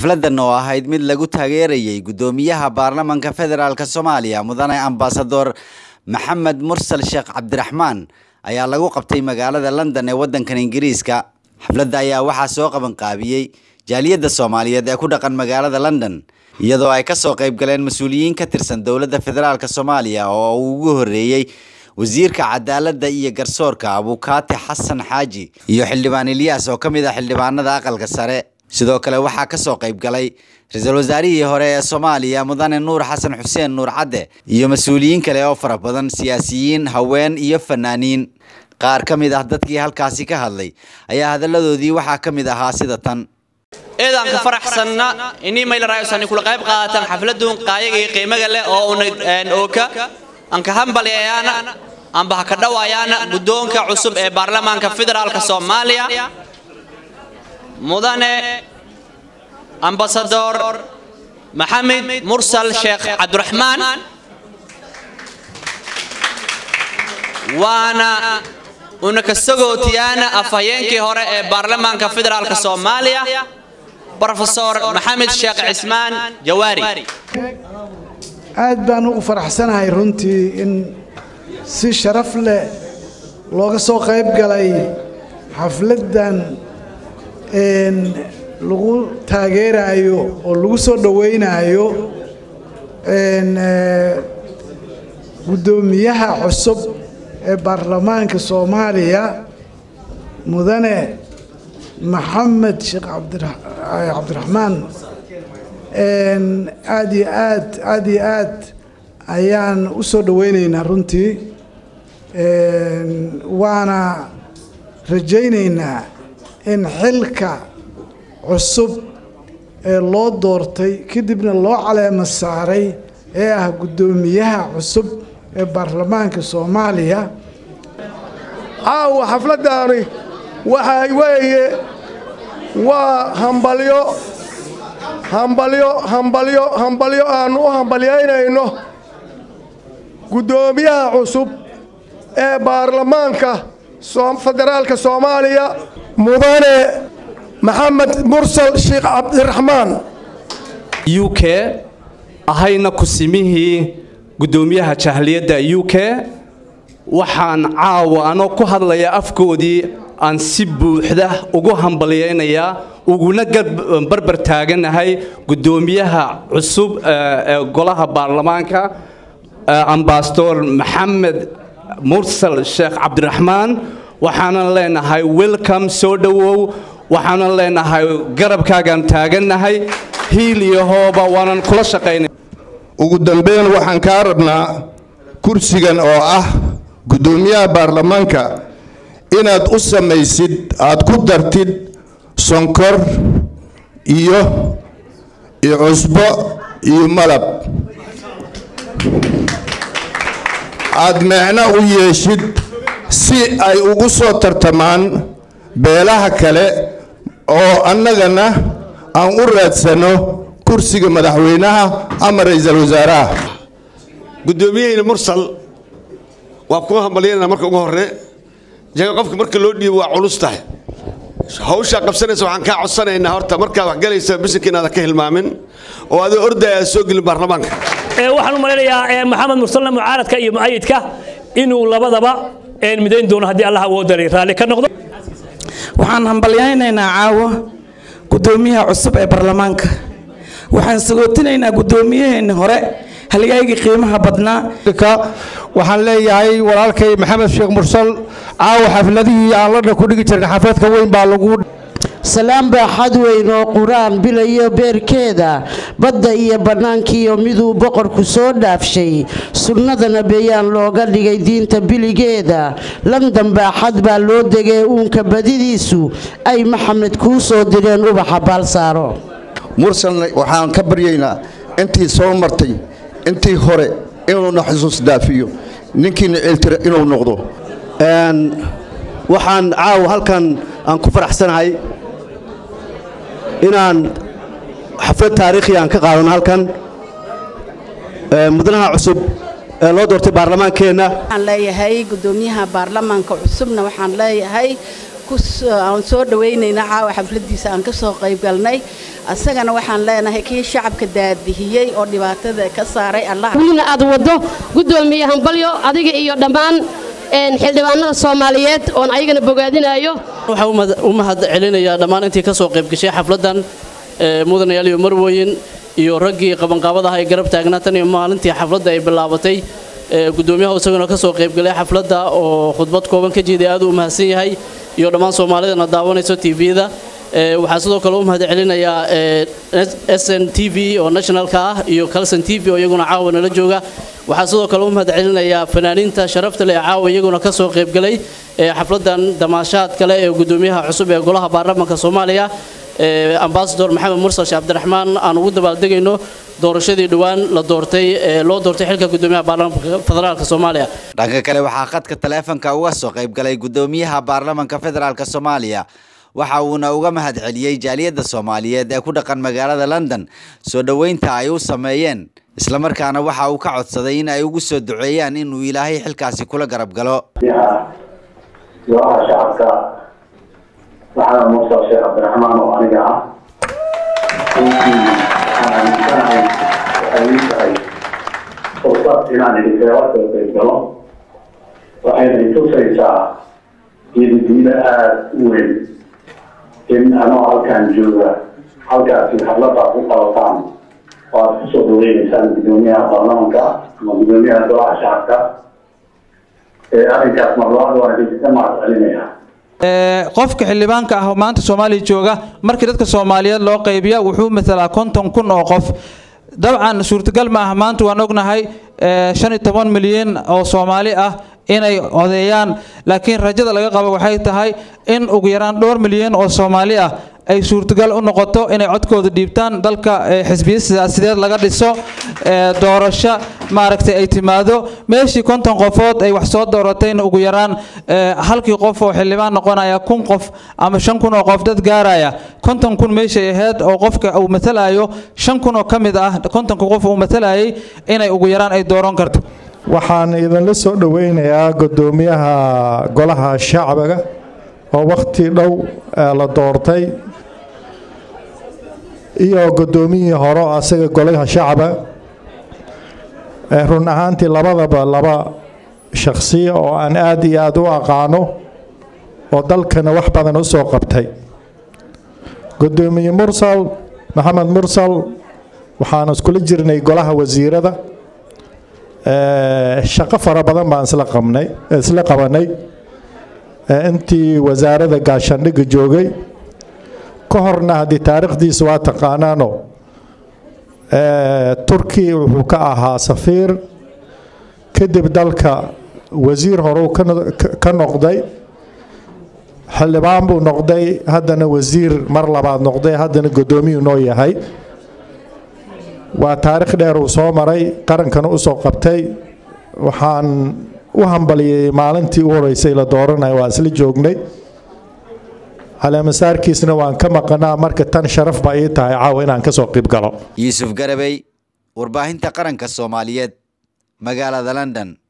xafladan oo ahayd mid lagu taageerayay guddoomiyaha baarlamanka federaalk soomaaliya mudane ambasador maxamed mursal sheekh cabdiraxmaan ayaa lagu qabtay magaalada london ee waddankan ingiriiska xafladda ayaa waxaa soo qabanqaabiyey jaaliyadda soomaaliyeed ee ku dhaqan magaalada london iyadoo ay kasoo qayb galeen mas-uuliyiin ka tirsan dowladda federaalk soomaaliya oo uu ugu horreeyey wasiirka cadaaladda iyo garsoorka abukaati xasan xaaji iyo xildhibaan ilyaas oo ka mid ah xildhibaanada aqalka sare sidoo kale waxaa kasoo qayb galay ra-iisul wasaarihii hore ee soomaaliya mudane nuur xasan xuseen nuur cadde iyo mas-uuliyiin kale oo fara badan siyaasiyiin haween iyo fanaaniin qaar ka mid ah dadkii halkaasi ka hadlay ayaa hadalladoodii waxaa ka mid ahaa sida tan eedaan ka faraxsanna inii maylaraayosan kula qayb qaadataan xafladun qaayaga iyo qiimaga leh oo una ooka aan ka hambaliyayaana amba ha ka dhawayaana guddoonka cusub ee baarlamaanka federaalka soomaaliya mudane ambasador maxamed mursal sheekh cabdiraxmaan waana una ka sagootiyaana afhayeenkii hore ee baarlamaanka federaalka soomaaliya brofesor maxamed sheekh cismaan jawaari aad baan ugu faraxsanahay runtii in si sharaf leh looga soo qayb galay xafladdan lagu taageerayo oo lagu soo dhowaynayo guddoomiyaha cusub ee baarlamaanka soomaaliya mudane maxamed sheekh cabdiraxmaan aad iyo aad aad iyo aad ayaan u soo dhowaynaynaa runtii waana rajaynaynaa in xilka cusub ee loo doortay kadibna loo caleemo saaray ee ah guddoomiyaha cusub ee baarlamaanka soomaaliya caawa xafladdaani waxay weeye waa hambalyo hambalyo hambalyo hambalyo aannu u hambalyaynayno guddoomiyaha cusub ee baarlamaanka federaalka soomaaliya mudane maxamed mursal sheekh cabdiraxmaan u k ahayna kusimihii guddoomiyaha jahliyadda u k waxaan caawa anoo ku hadlaya afkoodii aan si buuxda ugu hambalyaynayaa uguna barbar taaganahay guddoomiyaha cusub ee golaha baarlamaanka ambasador maxamed mursal sheekh cabdiraxmaan waxaanan leenahay welcome soo dhowow waxaanan leenahay garabkaagaan taagannahay hiil iyo hooba waanan kula shaqaynay ugu dambeyn waxaan kaa rabnaa kursigan oo ah guddoomiyaha baarlamaanka inaad u samaysid aad ku dartid sonkor iyo iyo cusbo iyo malab aad meecno u yeeshid si ay ugu soo tartamaan beelaha kale oo annagana aan u raadsanno kursiga madaxweynaha ama ra'iisul wasaaraha guddoomiyahayna mursal waa kuga hambalyanana marka ugu horre jaga qofka marka loo dhiibo waa culus tahay hawshaa qabsanaysa waxaan kaa codsanaynaa horta markaad wax galaysa bisinka inaadan ka hilmaamin oo adoo ordaya aad soo gelin baarlamaanka waxaan u malaynayaa maxamed mursalna mucaaradka iyo mu'ayidka inuu labadaba midayn doono haddii allah awoodalay raalli ka noqdo waxaan hambalyaynaynaa caawo guddoomiyaha cusub ee baarlamaanka waxaan sagootinaynaa guddoomiyaheenni hore halgaygii qiimaha badnaa waxaan leeyahay walaalkay maxamed sheekh mursal caawa xafladihii aan ladha ku dhigi jirnay xafladka weyn baa lagu salaan baaxad weyn oo qur-aan bilayo beerkeeda badda iyo bannaankiiyo miduu boqorku soo dhaafshay sunnadana bayaan looga dhigay diinta biligeeda london baaxad baa loo degay uunka badidiisu ay maxamed kuu soo direen ubaxa baalsaaro mursalna waxaan ka baryaynaa intii soo martay intii hore inuuna xusuus daafiyo ninkiina ceeltira inuu noqdo waxaan caawa halkan aan ku faraxsanahay inaan xaflad taariikhi aan ka qaadano halkan mudanaha cusub ee loo doortay baarlamaankeenna waxaan leeyahay guddoomiyaha baarlamaanka cusubna waxaan leeyahay aan soo dhawaynaynaa caawa xafladiisa aan ka soo qayb galnay asagana waxaan leenahay kii shacabka daadihiyey oo dhibaatada ka saaray allah welina aad waddo guddoomiye hambalyo adiga iyo dhammaan xildhibaanada soomaaliyeed oon ayagana bogaadinayo waxaan u mahad celinayaa dhammaan intii ka soo qayb gashay xafladdan mudanayaal iyo marwooyin iyo raggii qabanqaabadaha ay garab taagnaa tan iyo maalintii xafladda ay bilaabatay gudoomiyaha isaguna ka soo qaybgalay xafladda oo khudbad kooban ka jeeday aad u mahadsan yahay iyo dhammaan soomaalidana daawanayso tvda waxaa sidoo kale u mahad celinayaa sn t v oo nationalka ah iyo calson t v oo iyaguna caawa nala jooga waxaa sidoo kale u mahad celinayaa fanaaniinta sharafta leh ee caawa iyaguna ka soo qaybgalay xafladdan damaashaad kale ee gudoomiyaha cusub ee golaha baarlamaanka soomaaliya ambasador maxamed mursal sheekh cabdiraxmaan aan ugu dabaaldegayno doorashadii dhowaan la doortay ee loo doortay xilka gudoomiyaha baarlamaanka federaalka soomaaliya dhanka kale waxaa khadka taleefanka uga soo qayb galay gudoomiyaha baarlamaanka federaalk soomaaliya waxa uuna uga mahad celiyey jaaliyadda soomaaliyeed ee ku dhaqan magaalada london soo dhoweynta ay u sameeyeen islamarkaana waxa uu ka codsaday in ay ugu soo duceeyaan inuu ilaahay xilkaasi kula garab galo golaha shacabka maxamed mursal sheekh cabdiraxmaan oo aniga ah runtii waxaan aaminsanahay waxay ii tahay fursad inaan idinkaga soo qayb galo waxayna itusaysaa geedidiida aada u weyn in anoo halkaan jooga halkaasi xafladaad ku qabataan oo aad kusoo dhaweynaysaan gudoomiyaha baarlamanka ama gudoomiyaha golaha shacabka ee arrinkaas marlabaad waan idinkaga mahad celinayaa qofka xildhibaanka ah oo maanta soomaaliya jooga markii dadka soomaaliyeed loo qaybiya wuxuu matalaa konton kun oo qof dabcan suurtagal ma ah maanta waan ognahay shan iyo toban milyan oo soomaali ah inay odeeyaan laakiin rajada laga qabo waxay tahay in ugu yaraan dhowr milyan oo soomaali ah ay suurtagal u noqoto inay codkooda dhiibtaan dalka xisbiya siyaasideed laga dhiso doorasho maaragtay ay timaado meeshii konton qofood ay wax soo dooratayna ugu yaraan halkii qof oo xildhibaan noqonaya kun qof ama shan kun oo qof dad gaaraya konton kun meeshay ahayd oo qofka uu matalayo shan kun oo ka mid ah kontonka qof uu matalayay inay ugu yaraan ay dooran karto waxaan idinla soo dhoweynayaa gudoomiyaha golaha shacbiga oo wakhti dhow la doortay iyo gudoomiyihii hore oo asaga golaha shacba run ahaantii labadaba laba shakhsiya oo aan aad iyo aad u aqaano oo dalkana wax badan u soo qabtay gudoomiye mursal maxamed mursal waxaan iskula jirnay golaha wasiirada shaqo fara badan baan isla qabnay isla qabanay intii wasaaradda gaashaandhigga joogay ka horna haddii taariikhdiisa waa taqaanaano turkiya wuxuu ka ahaa safiir kadib dalka wasiir horeu ka noqday xildhibaan buu noqday haddana wasiir mar labaad noqday haddana gudoomiyuu noo yahay waa taariikh dheer uu soo maray qarankana u soo qabtay waxaan u hambaliyey maalintii u horeysay la dooranaya waa isla joognay caleemasaarkiisna waan ka maqanaa marka tan sharaf baa ii tahay caawa inaan ka soo qayb galo yuusuf garabey warbaahinta qaranka soomaaliyeed magaalada london